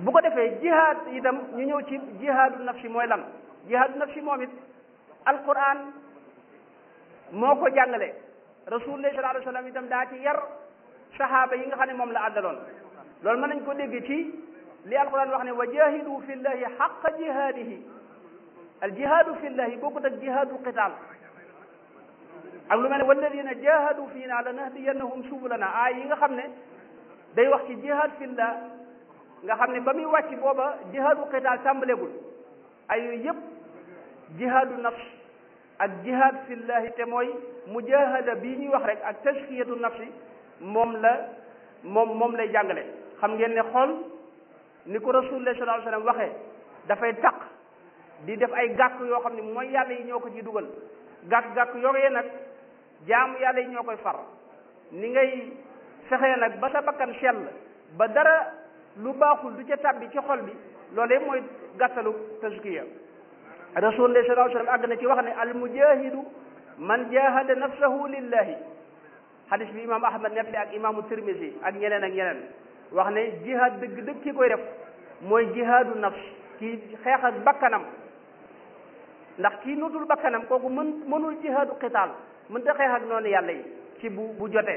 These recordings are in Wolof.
bu ko defee jihaad itam ñu ñëw ci jihaadu nafsi mooy lan jihaadu nafsi moom it alquran moo ko jàngale rasulullah sallallahu alayhi wa sallam itam daa ci yar sahaaba yi nga xam ne moom la àddaloon loolu mën nañ ko dégg ci li alquran wax ne wa jahidu fi llahi xaqa jihaadihi al jihaadu fi llahi bokkut ak jihaadu qital ak lu mel ne walladina jahadu fiina lanahdiyannahum subulana aay yi nga xam ne day wax ci jihaad fillah nga xam ne ba muy wàcc booba jihaadu qital tàmbaleegul ay yooyu yëpp jihaadu nafs ak jihaad fillahi te mooy mujahada bii ñuy wax rek ak tazkiyatu nafsi moom la moom moom lay jàngale xam ngeen ne xool ni ko rasulullah sallallahu alayhi wasallam waxee dafay taq di def ay gàkk yoo xam ne mooy yàlla yi ñoo ko ci dugal gàkk-gàkk yooyee nag jaamu yàlla yi ñoo koy far ni ngay fexee nag ba sa bakkan sell ba dara lu baaxul du ca tàbbi ci xol bi loolee mooy gàttalu tazkiya rasulullah sallallahu alayhi wasallam àgg na ci wax ne al mujahidu man jahada nafsahu lillahi hadis bi imam ahmad nettali ak imaamu tirmisi ak ñeneen ak ñeneen wax ne jihaad dëgg dëgg ki koy def mooy jihaadu nafs kii xeex ak bakkanam ndax kii nutul bakkanam kooku mën mënul jihaadu qitaal mënta xeex ak noonu yàlla yi ci bu bu jotee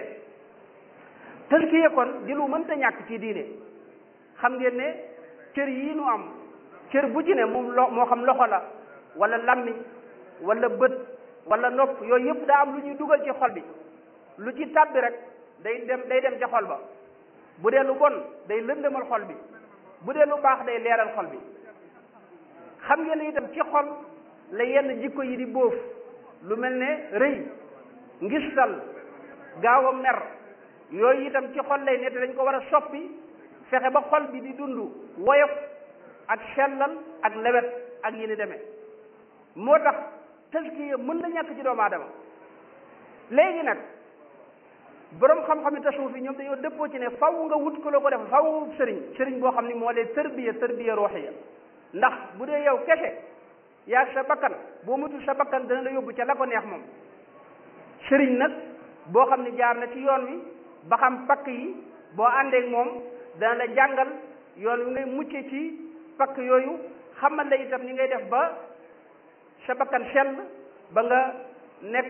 tazkiya kon di lu mënta ñàkk ci diine xam ngeen ne cër yii nu am cër bu ci ne moom lo moo xam loxo la wala lammiñ wala bët wala nopp yooyu yëpp daa am lu ñuy dugal ci xol bi lu ci tàbbi rek day dem day dem ca xol ba bu dee lu bon day lëndëmal xol bi bu dee lu baax day leeral xol bi xam ngeen ne itam ci xol la yenn jikko yi di bóof lu mel ne rëy ngistal gaaw a mer yooyu itam ci xol lay ne te dañ ko war a soppi fexe ba xol bi di dund woyof ak sellal ak lewet ak yi ni demee moo tax taskiya mën na ñàkk ci doomu aadama léegi nag borom xam-xam yi tasawuf yi ñoom dañoo dëppoo ci ne faw nga wut ko la ko def faw nga wut sëriñ sëriñ boo xam ni moo lay tërbiya tërbiya ruuxiya ndax bu dee yow kese yaa sa bakkan boo mutul sa bakkan dana la yóbbu ca la ko neex moom sëriñ nag boo xam ne jaar na ci yoon wi ba xam pakk yi boo àndeek moom dana la jàngal yoon wi ngay mucce ci pakk yooyu xamal la itam ni ngay def ba sa bakkan sell ba nga nekk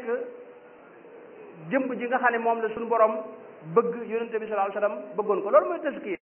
jëmb ji nga xam ne moom la suñu borom bëgg yonente bi sallallahu alayhi wasallam bëggoon ko loolu mooy tazkiya